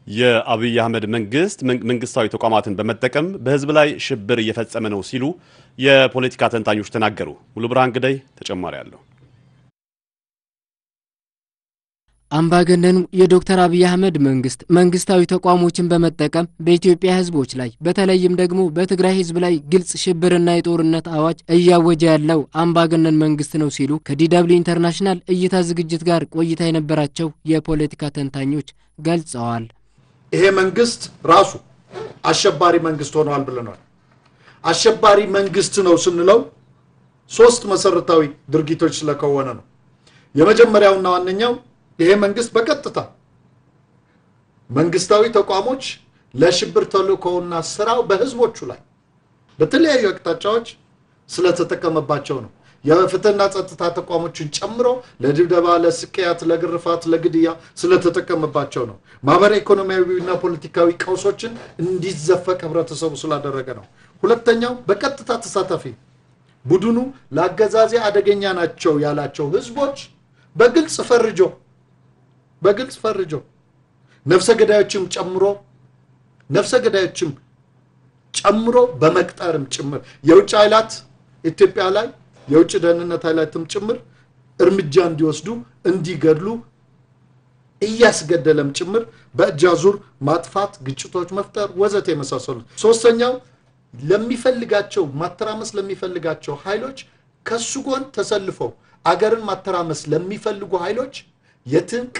የአብይ አህመድ መንግስት መንግስታዊ ተቋማትን በመጠቀም በህዝብ ላይ ሽብር እየፈጸመ ነው ሲሉ የፖለቲካ ተንታኞች ተናገሩ። ሙሉ ብርሃን ግዳይ ተጨማሪ አለው። አምባገነኑ የዶክተር አብይ አህመድ መንግስት መንግስታዊ ተቋሞችን በመጠቀም በኢትዮጵያ ህዝቦች ላይ በተለይም ደግሞ በትግራይ ህዝብ ላይ ግልጽ ሽብርና የጦርነት አዋጅ እያወጀ ያለው አምባገነን መንግስት ነው ሲሉ ከዲደብሊው ኢንተርናሽናል እይታ ዝግጅት ጋር ቆይታ የነበራቸው የፖለቲካ ተንታኞች ገልጸዋል። ይሄ መንግስት ራሱ አሸባሪ መንግስት ሆኗል ብለናል። አሸባሪ መንግስት ነው ስንለው ሶስት መሰረታዊ ድርጊቶች ስለከወነ ነው። የመጀመሪያውና ዋነኛው ይሄ መንግስት በቀጥታ መንግስታዊ ተቋሞች ለሽብር ተልእኮውና ስራው በህዝቦቹ ላይ በተለያዩ አቅጣጫዎች ስለተጠቀመባቸው ነው። የፍትህና ጸጥታ ተቋሞችን ጨምሮ ለድብደባ፣ ለስቅያት፣ ለግርፋት፣ ለግድያ ስለተጠቀመባቸው ነው። ማህበራዊ ኢኮኖሚያዊና ፖለቲካዊ ቀውሶችን እንዲዘፈቅ ህብረተሰቡ ስላደረገ ነው። ሁለተኛው በቀጥታ ተሳታፊ ቡድኑ ለአገዛዜ አደገኛ ናቸው ያላቸው ህዝቦች በግልጽ ፈርጆ በግልጽ ፈርጆ ነፍሰ ገዳዮችም ጨምሮ ነፍሰ ገዳዮችም ጨምሮ በመቅጠርም ጭምር የውጭ ኃይላት ኢትዮጵያ ላይ የውጭ ደህንነት ኃይላትም ጭምር እርምጃ እንዲወስዱ እንዲገድሉ እያስገደለም ጭምር በእጅ አዙር ማጥፋት፣ ግጭቶች መፍጠር ወዘተ የመሳሰሉት። ሶስተኛው ለሚፈልጋቸው ማተራመስ ለሚፈልጋቸው ኃይሎች ከሱ ጎን ተሰልፈው አገርን ማተራመስ ለሚፈልጉ ኃይሎች የትንቅ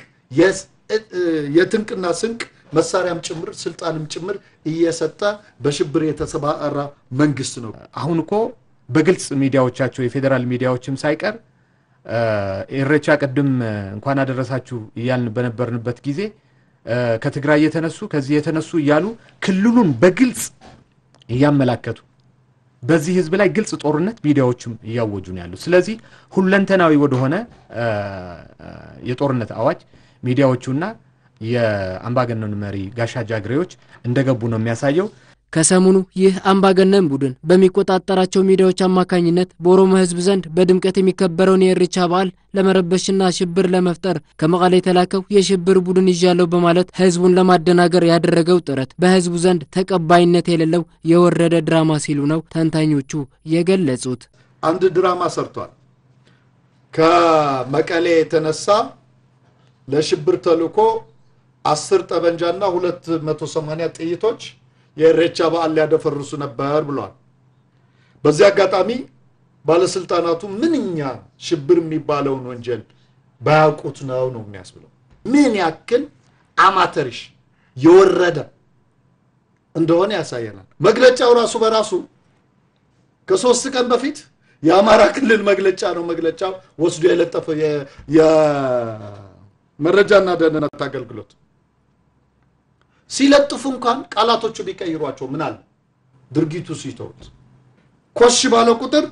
የትንቅና ስንቅ መሳሪያም ጭምር ስልጣንም ጭምር እየሰጠ በሽብር የተሰማራ መንግስት ነው። አሁን እኮ በግልጽ ሚዲያዎቻቸው የፌዴራል ሚዲያዎችም ሳይቀር ኢሬቻ ቅድም እንኳን አደረሳችሁ እያልን በነበርንበት ጊዜ ከትግራይ የተነሱ ከዚህ የተነሱ እያሉ ክልሉን በግልጽ እያመላከቱ በዚህ ህዝብ ላይ ግልጽ ጦርነት ሚዲያዎችም እያወጁ ነው ያሉት። ስለዚህ ሁለንተናዊ ወደሆነ የጦርነት አዋጅ ሚዲያዎቹና የአምባገነኑ መሪ ጋሻ ጃግሬዎች እንደገቡ ነው የሚያሳየው። ከሰሞኑ ይህ አምባገነን ቡድን በሚቆጣጠራቸው ሚዲያዎች አማካኝነት በኦሮሞ ህዝብ ዘንድ በድምቀት የሚከበረውን የኢሬቻ በዓል ለመረበሽና ሽብር ለመፍጠር ከመቀሌ የተላከው የሽብር ቡድን ይዣለሁ በማለት ህዝቡን ለማደናገር ያደረገው ጥረት በህዝቡ ዘንድ ተቀባይነት የሌለው የወረደ ድራማ ሲሉ ነው ተንታኞቹ የገለጹት። አንድ ድራማ ሰርቷል። ከመቀሌ የተነሳ ለሽብር ተልእኮ አስር ጠበንጃና ሁለት መቶ ሰማንያ ጥይቶች የኢሬቻ በዓል ሊያደፈርሱ ነበር ብሏል። በዚህ አጋጣሚ ባለስልጣናቱ ምንኛ ሽብር የሚባለውን ወንጀል ባያውቁት ነው ነው የሚያስብለው። ምን ያክል አማተሪሽ የወረደ እንደሆነ ያሳየናል። መግለጫው ራሱ በራሱ ከሶስት ቀን በፊት የአማራ ክልል መግለጫ ነው መግለጫው ወስዶ የለጠፈው የመረጃና ደህንነት አገልግሎት ሲለጥፉ እንኳን ቃላቶቹ ቢቀይሯቸው ምን አለ ድርጊቱ ሲተውት ኮሽ ባለ ቁጥር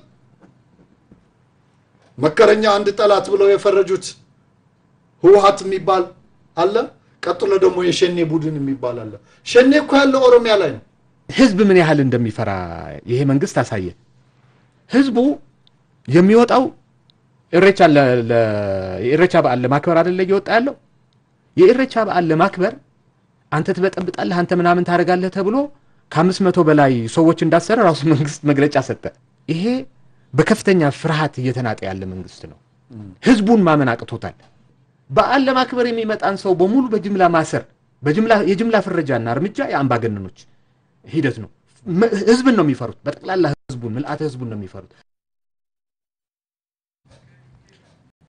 መከረኛ አንድ ጠላት ብለው የፈረጁት ህወሀት የሚባል አለ። ቀጥሎ ደግሞ የሸኔ ቡድን የሚባል አለ። ሸኔ እኮ ያለው ኦሮሚያ ላይ ነው። ህዝብ ምን ያህል እንደሚፈራ ይሄ መንግስት አሳየ። ህዝቡ የሚወጣው ኢሬቻ የኢሬቻ በዓል ለማክበር አይደለ እየወጣ ያለው የኢሬቻ በዓል ለማክበር አንተ ትበጠብጣለህ፣ አንተ ምናምን ታደርጋለህ ተብሎ ከአምስት መቶ በላይ ሰዎች እንዳሰረ ራሱ መንግስት መግለጫ ሰጠ። ይሄ በከፍተኛ ፍርሃት እየተናጠ ያለ መንግስት ነው። ህዝቡን ማመን አቅቶታል። በዓል ለማክበር የሚመጣን ሰው በሙሉ በጅምላ ማሰር፣ የጅምላ ፍረጃና እርምጃ የአምባገነኖች ሂደት ነው። ህዝብን ነው የሚፈሩት። በጠቅላላ ህዝቡን ምልአተ ህዝቡን ነው የሚፈሩት።